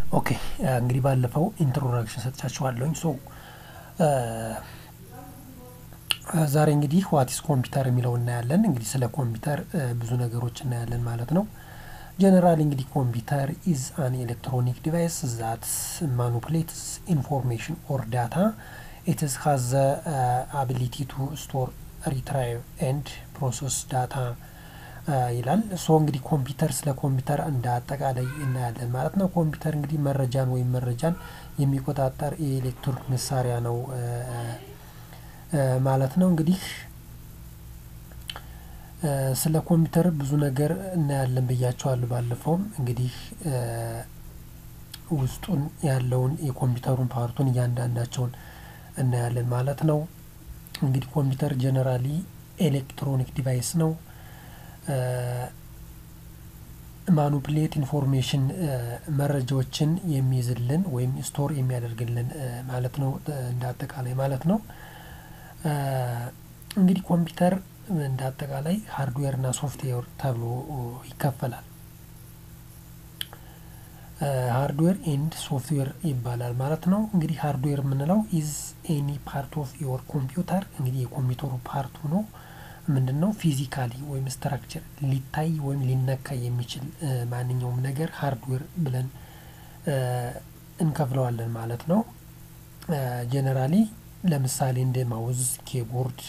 ኦኬ እንግዲህ ባለፈው ኢንትሮዳክሽን ሰጥቻችኋለሁኝ። ሶ ዛሬ እንግዲህ ዋቲስ ኮምፒውተር የሚለው እናያለን። እንግዲህ ስለ ኮምፒውተር ብዙ ነገሮች እናያለን ማለት ነው። ጀነራል እንግዲህ ኮምፒውተር ኢዝ አን ኤሌክትሮኒክ ዲቫይስ ዛት ማኒፑሌትስ ኢንፎርሜሽን ኦር ዳታ ኢትስ ሃዝ ዘ አቢሊቲ ቱ ስቶር ሪትራይቭ ኤንድ ፕሮሰስ ዳታ ይላል። ሶ እንግዲህ ኮምፒውተር ስለ ኮምፒውተር እንደ አጠቃላይ እናያለን ማለት ነው። ኮምፒውተር እንግዲህ መረጃን ወይም መረጃን የሚቆጣጠር የኤሌክትሮኒክ መሳሪያ ነው ማለት ነው። እንግዲህ ስለ ኮምፒውተር ብዙ ነገር እናያለን ብያቸዋለሁ። ባለፈውም እንግዲህ ውስጡን ያለውን የኮምፒውተሩን ፓርቱን እያንዳንዳቸውን እናያለን ማለት ነው። እንግዲህ ኮምፒውተር ጀነራሊ ኤሌክትሮኒክ ዲቫይስ ነው። ማኑፕሌት ኢንፎርሜሽን መረጃዎችን የሚይዝልን ወይም ስቶር የሚያደርግልን ማለት ነው እንደ አጠቃላይ ማለት ነው። እንግዲህ ኮምፒውተር እንደ አጠቃላይ ሃርድዌር እና ሶፍትዌር ተብሎ ይከፈላል። ሃርድዌር ኤንድ ሶፍትዌር ይባላል ማለት ነው። እንግዲህ ሃርድዌር የምንለው ኢዝ ኤኒ ፓርት ኦፍ ዮር ኮምፒውተር እንግዲህ የኮምፒውተሩ ፓርቱ ነው። ምንድን ነው ፊዚካሊ ወይም ስትራክቸር ሊታይ ወይም ሊነካ የሚችል ማንኛውም ነገር ሃርድዌር ብለን እንከፍለዋለን ማለት ነው። ጀነራሊ ለምሳሌ እንደ ማውዝ፣ ኬቦርድ፣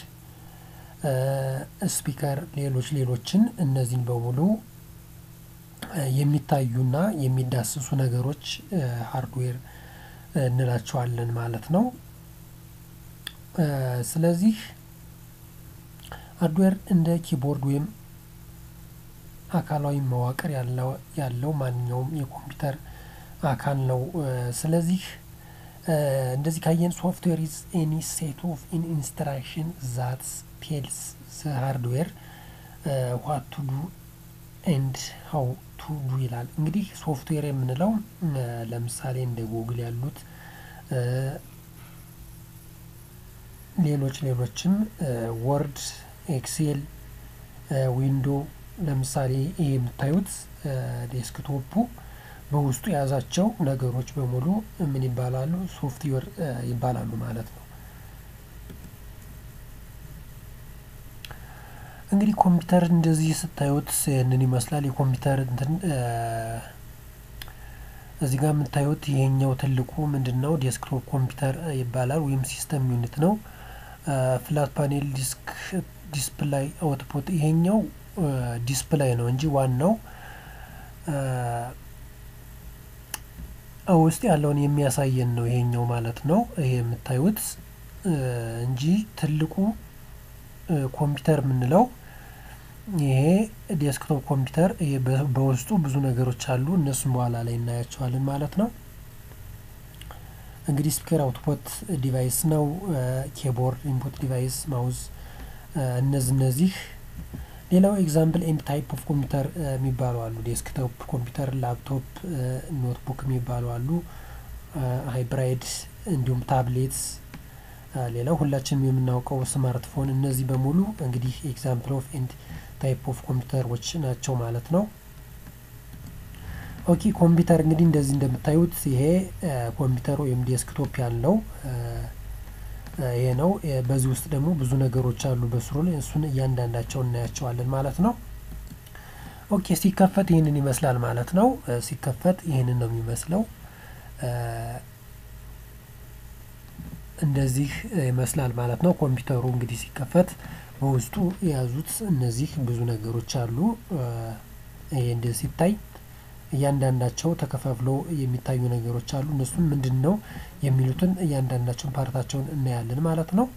ስፒከር፣ ሌሎች ሌሎችን እነዚህን በሙሉ የሚታዩና የሚዳስሱ ነገሮች ሃርድዌር እንላቸዋለን ማለት ነው። ስለዚህ ሃርድዌር እንደ ኪቦርድ ወይም አካላዊ መዋቅር ያለው ማንኛውም የኮምፒውተር አካል ነው። ስለዚህ እንደዚህ ካየን ሶፍትዌር ኢዝ ኤኒ ሴት ኦፍ ኢንስትራክሽን ዛት ቴልስ ዘ ሃርድዌር ዋት ቱ ዱ ኤንድ ሀው ቱ ዱ ይላል። እንግዲህ ሶፍትዌር የምንለው ለምሳሌ እንደ ጉግል ያሉት ሌሎች ሌሎችም ወርድ፣ ኤክሴል፣ ዊንዶ ለምሳሌ ይሄ የምታዩት ዴስክቶፑ በውስጡ የያዛቸው ነገሮች በሙሉ ምን ይባላሉ? ሶፍትዌር ይባላሉ ማለት ነው። እንግዲህ ኮምፒውተር እንደዚህ ስታዩት ይህንን ይመስላል። የኮምፒውተር እንትን እዚህ ጋር የምታዩት ይሄኛው ትልቁ ምንድን ነው? ዴስክቶፕ ኮምፒውተር ይባላል ወይም ሲስተም ዩኒት ነው። ፍላት ፓኔል ዲስክ ዲስፕላይ አውትፑት ይሄኛው ዲስፕላይ ነው እንጂ ዋናው ውስጥ ያለውን የሚያሳየን ነው ይሄኛው ማለት ነው። ይሄ የምታዩት እንጂ ትልቁ ኮምፒውተር የምንለው ይሄ ዴስክቶፕ ኮምፒውተር በውስጡ ብዙ ነገሮች አሉ። እነሱም በኋላ ላይ እናያቸዋለን ማለት ነው። እንግዲህ ስፒከር አውትፑት ዲቫይስ ነው። ኬቦርድ ኢንፑት ዲቫይስ፣ ማውዝ እነዚህ እነዚህ ሌላው ኤግዛምፕል ኤንድ ታይፕ ኦፍ ኮምፒውተር የሚባሉ አሉ። ዴስክቶፕ ኮምፒውተር፣ ላፕቶፕ፣ ኖትቡክ የሚባሉ አሉ። ሃይብራይድ እንዲሁም ታብሌትስ፣ ሌላው ሁላችንም የምናውቀው ስማርትፎን። እነዚህ በሙሉ እንግዲህ ኤግዛምፕል ኦፍ ኤንድ ታይፕ ኦፍ ኮምፒውተሮች ናቸው ማለት ነው። ኦኬ ኮምፒውተር እንግዲህ እንደዚህ እንደምታዩት ይሄ ኮምፒውተር ወይም ዴስክቶፕ ያለው ይሄ ነው። በዚህ ውስጥ ደግሞ ብዙ ነገሮች አሉ በስሩ ላይ እሱን እያንዳንዳቸው እናያቸዋለን ማለት ነው። ኦኬ ሲከፈት ይህንን ይመስላል ማለት ነው። ሲከፈት ይህንን ነው የሚመስለው። እንደዚህ ይመስላል ማለት ነው። ኮምፒውተሩ እንግዲህ ሲከፈት በውስጡ የያዙት እነዚህ ብዙ ነገሮች አሉ። ይሄ እንደዚህ ሲታይ እያንዳንዳቸው ተከፋፍለው የሚታዩ ነገሮች አሉ። እነሱም ምንድን ነው የሚሉትን እያንዳንዳቸውን ፓርታቸውን እናያለን ማለት ነው።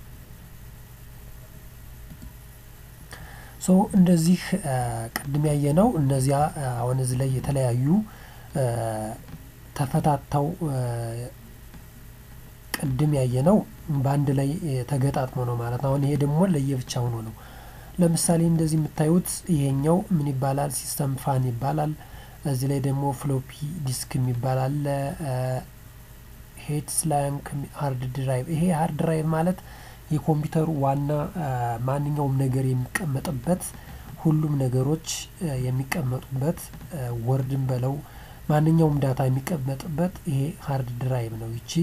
ሶ እንደዚህ ቅድም ያየ ነው። እነዚያ አሁን እዚህ ላይ የተለያዩ ተፈታተው ቅድም ያየ ነው በአንድ ላይ ተገጣጥሞ ነው ማለት ነው። አሁን ይሄ ደግሞ ለየብቻ ሆኖ ነው። ለምሳሌ እንደዚህ የምታዩት ይሄኛው ምን ይባላል? ሲስተም ፋን ይባላል። እዚህ ላይ ደግሞ ፍሎፒ ዲስክ የሚባል አለ። ሄድ ስላንክ ሃርድ ድራይቭ። ይሄ ሃርድ ድራይቭ ማለት የኮምፒውተሩ ዋና ማንኛውም ነገር የሚቀመጥበት ሁሉም ነገሮች የሚቀመጡበት ወርድን በለው ማንኛውም ዳታ የሚቀመጥበት ይሄ ሀርድ ድራይቭ ነው። ይቺ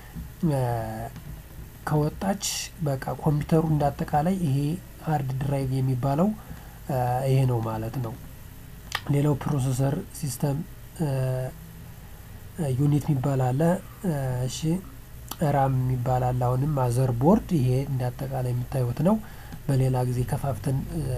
ከወጣች በቃ ኮምፒውተሩ እንዳጠቃላይ ይሄ ሀርድ ድራይቭ የሚባለው ይሄ ነው ማለት ነው። ሌላው ፕሮሰሰር ሲስተም ዩኒት የሚባል አለ። እሺ ራም የሚባል አለ። አሁንም ማዘር ቦርድ ይሄ እንዳጠቃላይ የምታዩት ነው። በሌላ ጊዜ ከፋፍተን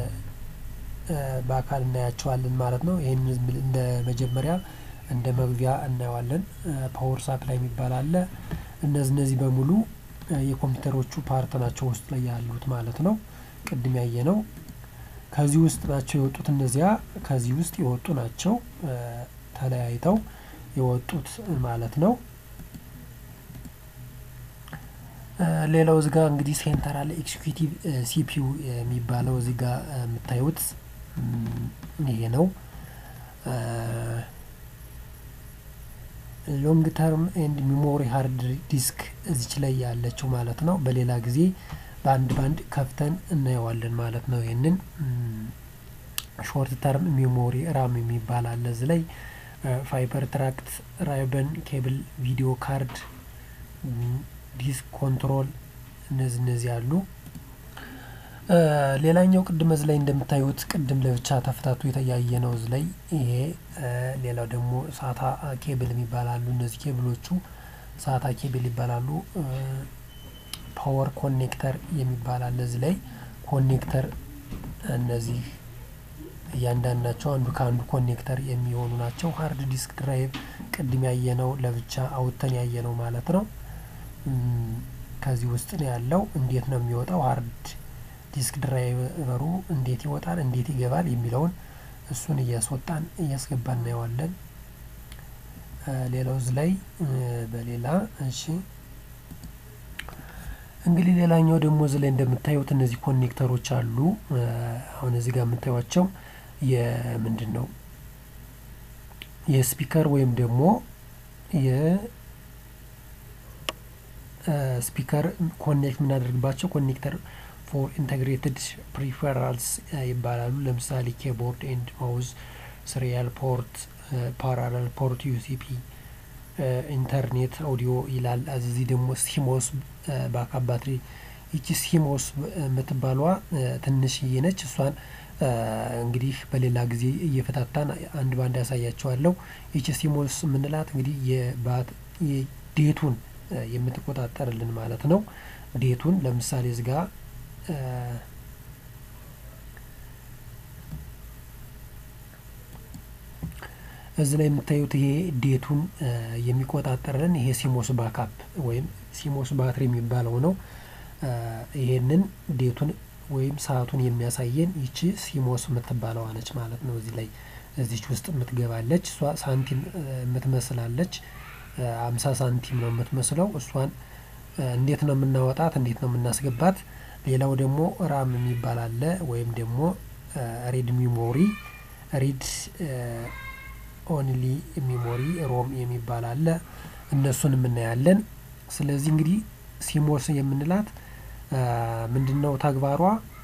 በአካል እናያቸዋለን ማለት ነው። ይህን እንደ መጀመሪያ እንደ መግቢያ እናየዋለን። ፓወር ሳፕላይ የሚባል አለ። እነዚህ እነዚህ በሙሉ የኮምፒውተሮቹ ፓርት ናቸው ውስጥ ላይ ያሉት ማለት ነው። ቅድም ያየ ነው። ከዚህ ውስጥ ናቸው የወጡት። እነዚያ ከዚህ ውስጥ የወጡ ናቸው ተለያይተው የወጡት ማለት ነው። ሌላው እዚህ ጋር እንግዲህ ሴንትራል ኤክዚኪዩቲቭ ሲፒዩ የሚባለው እዚህ ጋር የምታዩት ይሄ ነው። ሎንግ ተርም ኤንድ ሚሞሪ ሃርድ ዲስክ እዚች ላይ ያለችው ማለት ነው። በሌላ ጊዜ በአንድ ባንድ ከፍተን እናየዋለን ማለት ነው። ይህንን ሾርት ተርም ሚሞሪ ራም የሚባል አለ እዚህ ላይ ፋይበር ትራክት ራይበን ኬብል ቪዲዮ ካርድ ዲስክ ኮንትሮል እነዚህ እነዚህ አሉ። ሌላኛው ቅድም እዚህ ላይ እንደምታዩት ቅድም ለብቻ ተፍታቱ የተያየ ነው እዚህ ላይ ይሄ። ሌላው ደግሞ ሳታ ኬብል የሚባላሉ እነዚህ ኬብሎቹ ሳታ ኬብል ይባላሉ። ፓወር ኮኔክተር የሚባል አለ እዚህ ላይ ኮኔክተር እነዚህ እያንዳንዳቸው አንዱ ከአንዱ ኮኔክተር የሚሆኑ ናቸው። ሀርድ ዲስክ ድራይቭ ቅድም ያየነው ለብቻ አውጥተን ያየነው ማለት ነው። ከዚህ ውስጥ ነው ያለው። እንዴት ነው የሚወጣው? ሀርድ ዲስክ ድራይቨሩ እንዴት ይወጣል፣ እንዴት ይገባል የሚለውን እሱን እያስወጣን እያስገባን እናየዋለን። ሌላው እዚህ ላይ በሌላ እሺ እንግዲህ ሌላኛው ደግሞ እዚህ ላይ እንደምታዩት እነዚህ ኮኔክተሮች አሉ። አሁን እዚህ ጋር የምታዩቸው የምንድን ነው የስፒከር ወይም ደግሞ የስፒከር ኮኔክት የምናደርግባቸው ኮኔክተር ፎር ኢንተግሬትድ ፕሪፈራልስ ይባላሉ። ለምሳሌ ኬቦርድ ኤንድ ማውዝ፣ ስሪያል ፖርት፣ ፓራላል ፖርት፣ ዩሲፒ ኢንተርኔት አውዲዮ ይላል። እዚህ ደግሞ ሲሞስ ባካፕ ባትሪ። ይቺ ሲሞስ የምትባሏ ትንሽዬ ነች። እሷን እንግዲህ በሌላ ጊዜ እየፈታታን አንድ ባንድ ያሳያቸዋለሁ። ይቺ ሲሞስ የምንላት እንግዲህ የዴቱን የምትቆጣጠርልን ማለት ነው። ዴቱን ለምሳሌ እዚህ ጋ እዚህ ላይ የምታዩት ይሄ ዴቱን የሚቆጣጠርልን ይሄ ሲሞስ ባካፕ ወይም ሲሞስ ባትሪ የሚባለው ነው። ይሄንን ዴቱን ወይም ሰዓቱን የሚያሳየን ይቺ ሲሞስ የምትባለዋ ነች ማለት ነው። እዚህ ላይ እዚች ውስጥ የምትገባለች እሷ ሳንቲም የምትመስላለች አምሳ ሳንቲም ነው የምትመስለው። እሷን እንዴት ነው የምናወጣት? እንዴት ነው የምናስገባት? ሌላው ደግሞ ራም የሚባል አለ ወይም ደግሞ ሪድ ሚሞሪ ሪድ ኦንሊ ሚሞሪ ሮም የሚባል አለ። እነሱን የምናያለን። ስለዚህ እንግዲህ ሲሞስ የምንላት ምንድን ነው ተግባሯ?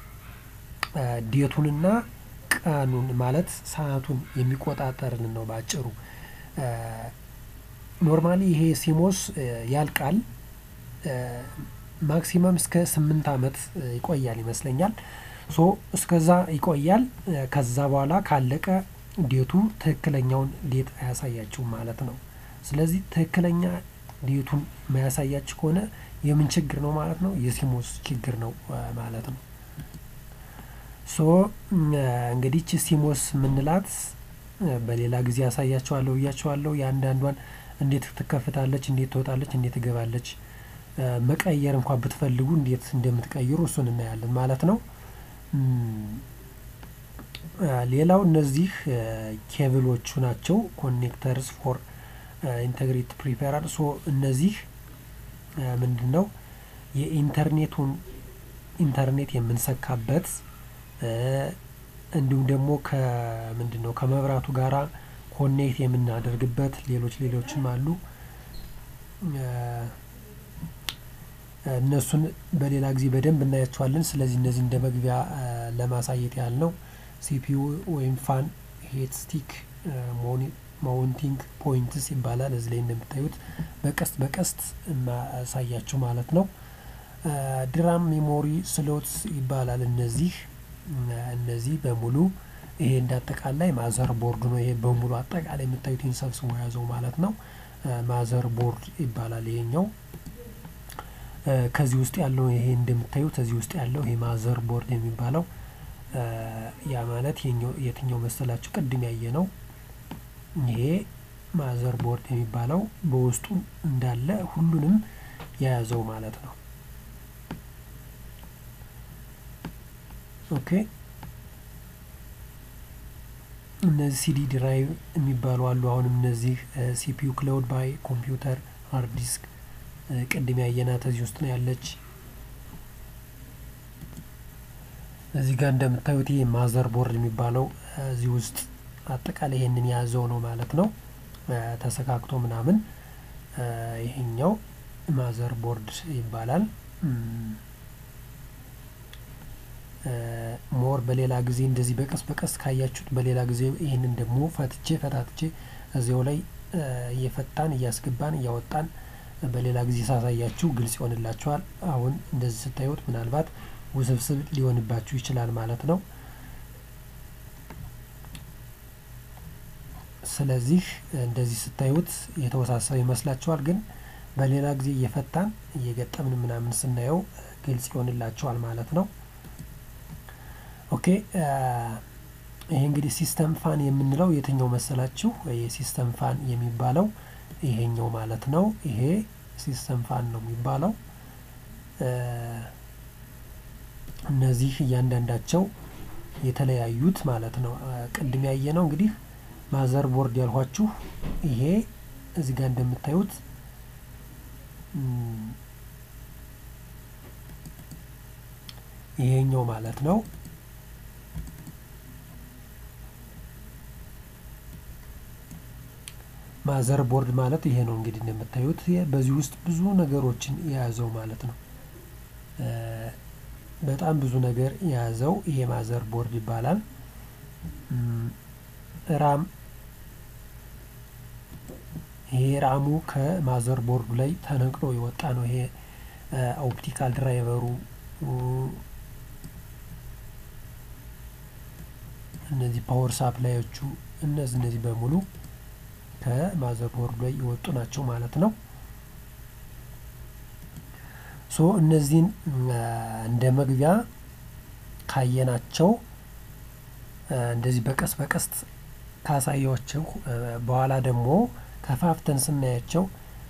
ዴቱንና ቀኑን ማለት ሰዓቱን የሚቆጣጠርልን ነው በአጭሩ። ኖርማሊ ይሄ ሲሞስ ያልቃል። ማክሲመም እስከ ስምንት አመት ይቆያል ይመስለኛል። ሶ እስከዛ ይቆያል። ከዛ በኋላ ካለቀ ዴቱ ትክክለኛውን ዴት አያሳያችሁም ማለት ነው። ስለዚህ ትክክለኛ ዴቱን ማያሳያችሁ ከሆነ የምን ችግር ነው ማለት ነው? የሲሞስ ችግር ነው ማለት ነው። ሶ እንግዲህ ቺ ሲሞስ የምንላት በሌላ ጊዜ ያሳያችኋለሁ ብያችኋለሁ። የአንዳንዷን እንዴት ትከፍታለች፣ እንዴት ትወጣለች፣ እንዴት ትገባለች፣ መቀየር እንኳን ብትፈልጉ እንዴት እንደምትቀይሩ እሱን እናያለን ማለት ነው። ሌላው እነዚህ ኬብሎቹ ናቸው። ኮኔክተርስ ፎር ኢንተግሬት ፕሪፌራል ሶ እነዚህ ምንድን ነው የኢንተርኔቱን ኢንተርኔት የምንሰካበት እንዲሁም ደግሞ ከምንድን ነው ከመብራቱ ጋራ ኮኔክት የምናደርግበት ሌሎች ሌሎችም አሉ። እነሱን በሌላ ጊዜ በደንብ እናያቸዋለን። ስለዚህ እነዚህ እንደ መግቢያ ለማሳየት ያህል ነው። ሲፒዩ ወይም ፋን ሄት ስቲክ ማውንቲንግ ፖይንትስ ይባላል። እዚህ ላይ እንደምታዩት በቀስት በቀስት ማሳያችሁ ማለት ነው። ድራም ሜሞሪ ስሎትስ ይባላል። እነዚህ እነዚህ በሙሉ ይሄ እንዳጠቃላይ ማዘር ቦርድ ነው። ይሄ በሙሉ አጠቃላይ የምታዩት ሰብስቦ የያዘው ማለት ነው። ማዘር ቦርድ ይባላል ይሄኛው። ከዚህ ውስጥ ያለው ይሄ እንደምታዩት ከዚህ ውስጥ ያለው ይሄ ማዘር ቦርድ የሚባለው ያ ማለት የትኛው መሰላችሁ? ቅድም ያየ ነው። ይሄ ማዘር ቦርድ የሚባለው በውስጡ እንዳለ ሁሉንም የያዘው ማለት ነው። ኦኬ እነዚህ ሲዲ ድራይቭ የሚባሉ አሉ። አሁንም እነዚህ ሲፒዩ ክላውድ ባይ ኮምፒውተር ሃርድ ዲስክ ቅድም ያየናት እዚህ ውስጥ ነው ያለች። እዚህ ጋር እንደምታዩት ይህ ማዘር ቦርድ የሚባለው እዚህ ውስጥ አጠቃላይ ይሄንን የያዘው ነው ማለት ነው። ተሰካክቶ ምናምን ይሄኛው ማዘር ቦርድ ይባላል። ሞር በሌላ ጊዜ እንደዚህ በቀስ በቀስ ካያችሁት በሌላ ጊዜ ይህንን ደግሞ ፈትቼ ፈታትቼ እዚያው ላይ እየፈታን እያስገባን እያወጣን በሌላ ጊዜ ሳሳያችሁ ግልጽ ይሆንላችኋል። አሁን እንደዚህ ስታዩት ምናልባት ውስብስብ ሊሆንባችሁ ይችላል ማለት ነው። ስለዚህ እንደዚህ ስታዩት የተወሳሰበ ይመስላችኋል፣ ግን በሌላ ጊዜ እየፈታን እየገጠምን ምናምን ስናየው ግልጽ ይሆንላችኋል ማለት ነው። ኦኬ ይሄ እንግዲህ ሲስተም ፋን የምንለው የትኛው መሰላችሁ? የሲስተም ፋን የሚባለው ይሄኛው ማለት ነው። ይሄ ሲስተም ፋን ነው የሚባለው። እነዚህ እያንዳንዳቸው የተለያዩት ማለት ነው። ቅድም ያየ ነው እንግዲህ ማዘር ቦርድ ያልኋችሁ ይሄ እዚህ ጋር እንደምታዩት ይሄኛው ማለት ነው። ማዘር ቦርድ ማለት ይሄ ነው እንግዲህ እንደምታዩት በዚህ ውስጥ ብዙ ነገሮችን የያዘው ማለት ነው። በጣም ብዙ ነገር የያዘው ይሄ ማዘር ቦርድ ይባላል። ራም ይሄ ራሙ ከማዘር ቦርዱ ላይ ተነቅሎ የወጣ ነው። ይሄ ኦፕቲካል ድራይቨሩ እነዚህ ፓወር ሳፕላዮቹ እነዚህ እነዚህ በሙሉ ከማዘር ቦርዱ ላይ የወጡ ናቸው ማለት ነው። ሶ እነዚህን እንደ መግቢያ ካየናቸው እንደዚህ በቀስ በቀስት ካሳያቸው በኋላ ደግሞ ከፋፍተን ስናያቸው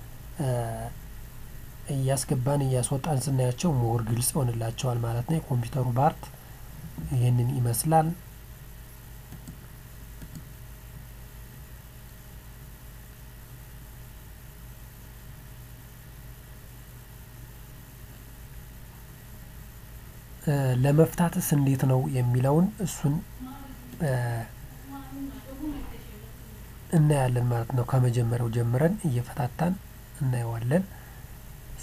እያስገባን እያስወጣን ስናያቸው ሞር ግልጽ ይሆንላቸዋል ማለት ነው። የኮምፒውተሩ ባርት ይህንን ይመስላል። ለመፍታትስ እንዴት ነው የሚለውን እሱን እናያለን ማለት ነው። ከመጀመሪያው ጀምረን እየፈታታን እናየዋለን። ሶ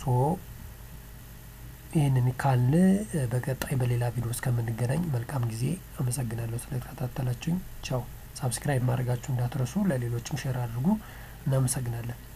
ይህንን ካልን በቀጣይ በሌላ ቪዲዮ እስከምንገናኝ መልካም ጊዜ። አመሰግናለሁ ስለተከታተላችሁኝ። ቻው። ሳብስክራይብ ማድረጋችሁ እንዳትረሱ፣ ለሌሎችም ሼር አድርጉ። እናመሰግናለን።